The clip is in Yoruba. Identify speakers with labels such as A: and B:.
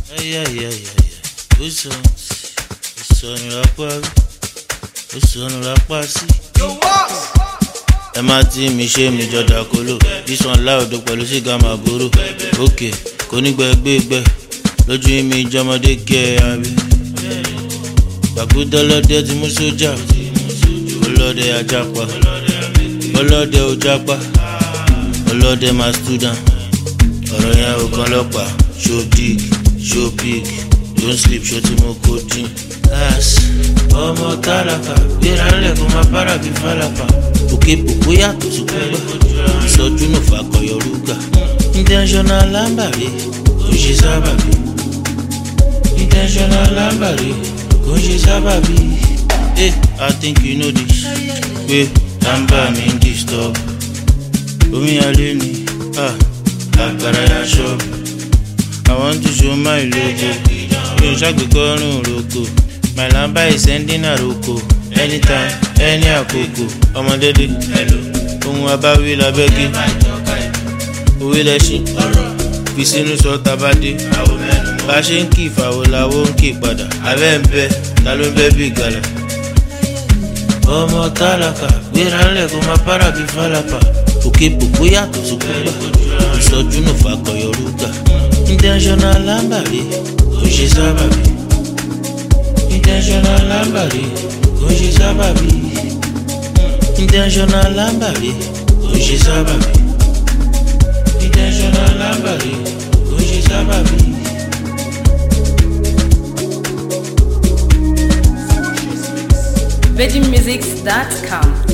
A: ayayayaya ó sọ ó sọnù lápá rí ó sọnù lápá sí. ẹ má tí mi ṣe mi jọdá kóló this one láòdó pẹ̀lú sìgá màbúrò òkè kò ní gbẹgbẹgbẹ lójú mi jọmọdé kẹ àbí. gbàgbọ́dọ̀ lọ́dẹ ti mú sójà ọlọ́dẹ ajapa ọlọ́dẹ ojapa ọlọ́dẹ máa student ọ̀rọ̀ yẹn ò kan lọ́pàá show dig show big don't sleep ṣó tí mo kó dín. gas ọmọ tálákà gbéra ńlẹ̀ kó máa bára bí fálápà òkè pòpó yàtọ̀ sí kúgbà ìsọjú nù fàkọyọ rúgà intentional lámbàrí kò ń ṣe sábàbí intentional lámbàrí kò ń ṣe sábàbí. Hey, I think you know this. Pé lámbà mi ń disturb. Omi alẹ́ ni, ah, àgbàrá ya ṣọ́ọ̀bù. I want to show my logo. Mi ò ṣàgbékọ́rùn roko. My lamba is sending àròkò. Anytime, any àkókò. Ọmọdédé, ohun abáwí labẹ́gí. Òwe lẹ́ṣin, fi sínú sọ tabadé. Bá ṣe ń kí ìfàwọ̀ làwọ̀ ń kí padà. Abẹ́ ń bẹ, ta ló ń bẹ́ bí gàlà? Ọmọ tálákà, gbéra ńlẹ̀ kó máa bára bí fálápà. Òkè pòpó yàtọ̀ sí kúgbà. Ìsọjú nù fàkọyọ rúgà. Intentional lámbàrí, kò ń ṣe sábàbí. Intentional lámbàrí, kò ń ṣe sábàbí. Intentional lámbàrí, kò ń ṣe sábàbí. Intentional lámbàrí, kò ń ṣe sábàbí.
B: VeggieMusics.com.